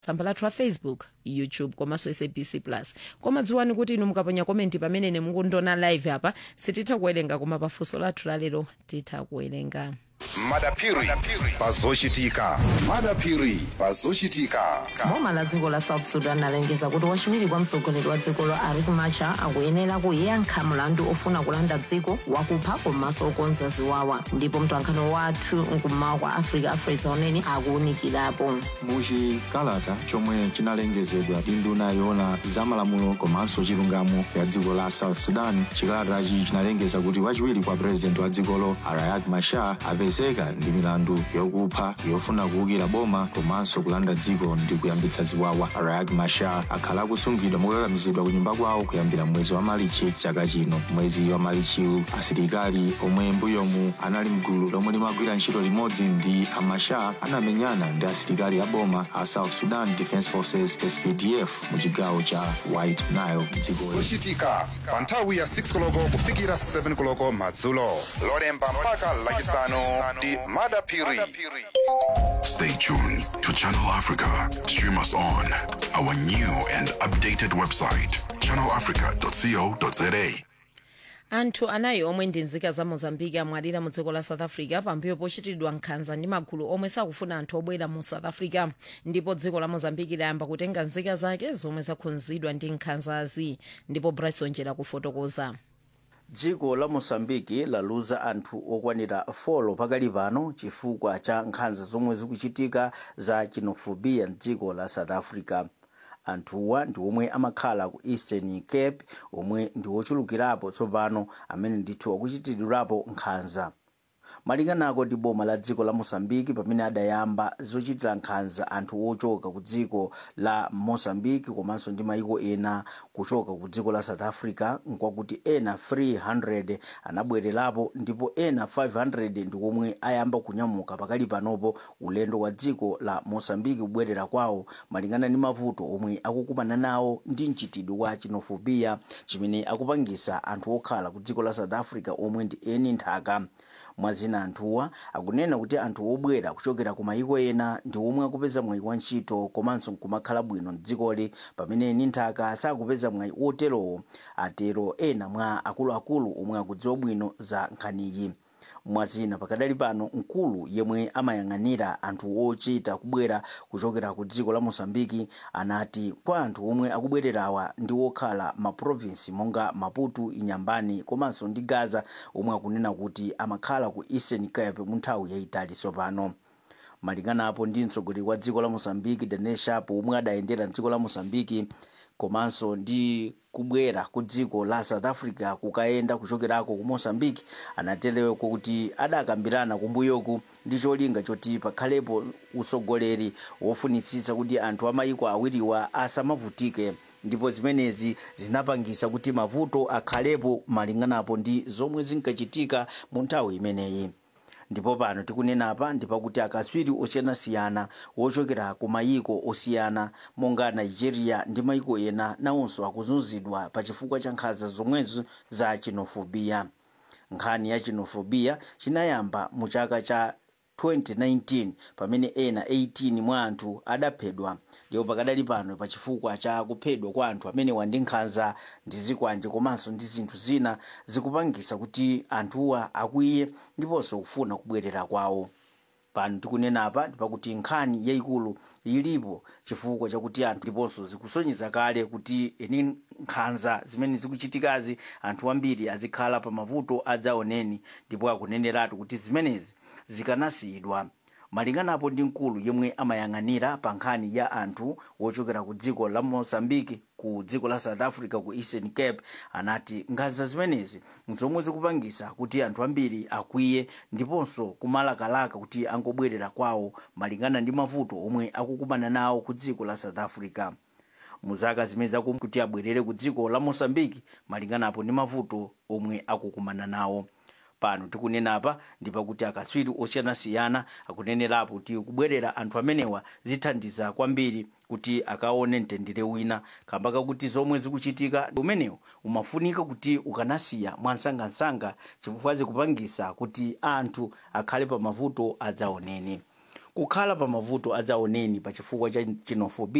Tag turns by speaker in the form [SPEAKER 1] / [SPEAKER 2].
[SPEAKER 1] tsamba lathu la facebook youtube komanso sabc plus koma dziwani kuti inu mukaponya komenti pamene mukundiona live apa sititha kuwerenga koma pafunso lathu lalero titha kuwerenga
[SPEAKER 2] madapiri pazochitika madapiri pazochitika
[SPEAKER 3] boma la dziko la south sudan alengeza kuti wachiwiri kwa mtsogoleri wa dzikolo riek machar akuyenera kuyankha mlandu ofuna kulanda dziko wakupha komanso okonza ziwawa ndipo mtolankhani wathu mkummawa kwa africa afresa unene akuwunikirapo
[SPEAKER 4] muchikalata chomwe chinalengezedwa ndi nduna yoona zamalamulo komanso chilungamo ya dziko la south sudan chikalatachi chinalengeza kuti wachiwiri kwa purezidenti wa dzikolo riek machar apezeka ndi milandu yokupha yofuna kuwukira boma komanso kulanda dziko ndi kuyambitsa ziwawa riek machar akhala akusungidwa mokakamizidwa ku nyumba kwawo kuyambira mwezi wa malichi chaka chino mwezi wa malichiwu asilikali omwe mbuyomu anali mgulu lomwe limagwira ntchito limodzi ndi amachar anamenyana ndi asilikali a boma a south sudan defense forces spdf mu chigawo cha white nile dziko
[SPEAKER 2] zochitika pa nthawi ya 6 koloko kufikira 7 koloko madzulo lolemba mpaka lachisanu ndi madapiri
[SPEAKER 5] Stay tuned to Channel Africa. Stream us on our new and updated website, channelafrica.co.za.
[SPEAKER 1] anthu anayi omwe ndi nzika za mozambiki amwalira mu dziko la south africa pambuyo pochitidwa nkhanza ndi magulu omwe sakufuna anthu obwera mu south africa ndipo dziko la mozambiki layamba kutenga nzika zake zomwe zakhudzidwa ndi nkhanzazi ndipo bryson jera kufotokoza
[SPEAKER 6] dziko la mosambiki laluza anthu okwanira 4 pakali pano chifukwa cha nkhanza zomwe zikuchitika za xenophobia mdziko la south africa anthuwa ndi omwe amakhala ku eastern cape omwe ndi ochulukirapo tsopano amene ndithu akuchitidwirapo nkhanza malinganako ndi boma la dziko la mosambiki pamene adayamba zochitira nkhanza anthu ochoka ku dziko la mosambiki komanso ndi maiko ena kuchoka ku dziko la south africa nkwakuti ena 300 anabwererapo ndipo ena 500 ndi omwe ayamba kunyamuka pakali panopo ulendo wa dziko la mosambiki kubwerera kwawo malingana ndi mavuto omwe akukumana nawo ndi mchitidwe wa xenophobia chimene akupangisa anthu okhala ku dziko la south africa omwe ndi eni nthaka mwazina anthuwa akunena kuti anthu obwera kuchokera ku mayiko ena ndi omwe akupeza mwayi wa ntchito komanso nkumakhala bwino mdzikoli pamene eni nthaka sakupeza mwayi oterowo atero ena mwa akuluakulu omwe akudziwa bwino za nkhaniyi mwazina pakadali pano mkulu yemwe amayang'anira anthu ochita kubwera kuchokera ku dziko la mosambiki anati kwa anthu omwe akubwererawa ndi okhala maprovinsi monga maputo inyambani komanso ndi gaza omwe akunena kuti amakhala ku eastern cape mu nthawi yayitali tsopano malinganapo ndi mtsogoleri wa dziko la mosambiki daniel shapo omwe adayendera dziko la mosambiki komanso ndi kubwera ku dziko la south africa kukayenda kuchokerako ku mosambiki anaterewa kuti adakambirana kumbuyoku ndi cholinga choti pakhalepo utsogoleri wofunitsitsa kuti anthu amayiko awiriwa asamavutike ndipo zimenezi zinapangisa kuti mavuto akhalepo malinganapo ndi zomwe zinkachitika mu nthawi imeneyi ndipo pano tikunena apa ndipakuti akatswiri osiyanasiyana wochokera ku mayiko osiyana monga nigeria ndi mayiko ena nawonso akuzunzidwa pa chifukwa cha nkhanza zomwezo za xenophobia nkhani ya xenophobia chinayamba mu chaka cha 2019 pamene ena 18 mwa anthu adaphedwa ndipo pakadali pano pa chifukwa cha kuphedwa kwa anthu amenewa ndi nkhanza ndi zikwanje komanso ndi zinthu zina zikupangisa kuti anthuwa akwiye ndiponso kufuna kubwerera kwawo pano tikunena apa ndipakuti nkhani yayikulu ilipo chifukwa chakuti anthu ndiponso zikusonyeza kale kuti eni nkhanza zimene zikuchitikazi anthu ambiri azikhala pa mavuto adzaoneni ndipo akuneneratu kuti zimenezi zikanasiyidwa malinganapo ndi mkulu yemwe amayang'anira pa nkhani ya anthu wochokera ku dziko la mozambique ku dziko la south africa ku eastern cape anati nkhanza zimenezi nzomwe zikupangisa kuti anthu ambiri akwiye ndiponso kumalakalaka kuti angobwerera kwawo malingana ndi mavuto omwe akukumana nawo ku dziko la south africa muzaka zimene zakum kuti abwerere ku dziko la mozambique malinganapo ndi mavuto omwe akukumana nawo pano tikunena apa ndipakuti akatswiri osiyanasiyana akunenerapo kuti kubwerera anthu amenewa zithandiza kwambiri kuti akaone mtendere wina kamba kakuti zomwe zikuchitika umenewo umafunika kuti ukanasiya mwansangansanga chifukwa zikupangisa kuti anthu akhale pa mavuto adzaoneni kukhala pa mavuto adzaoneni pa chifukwa cha xenophobia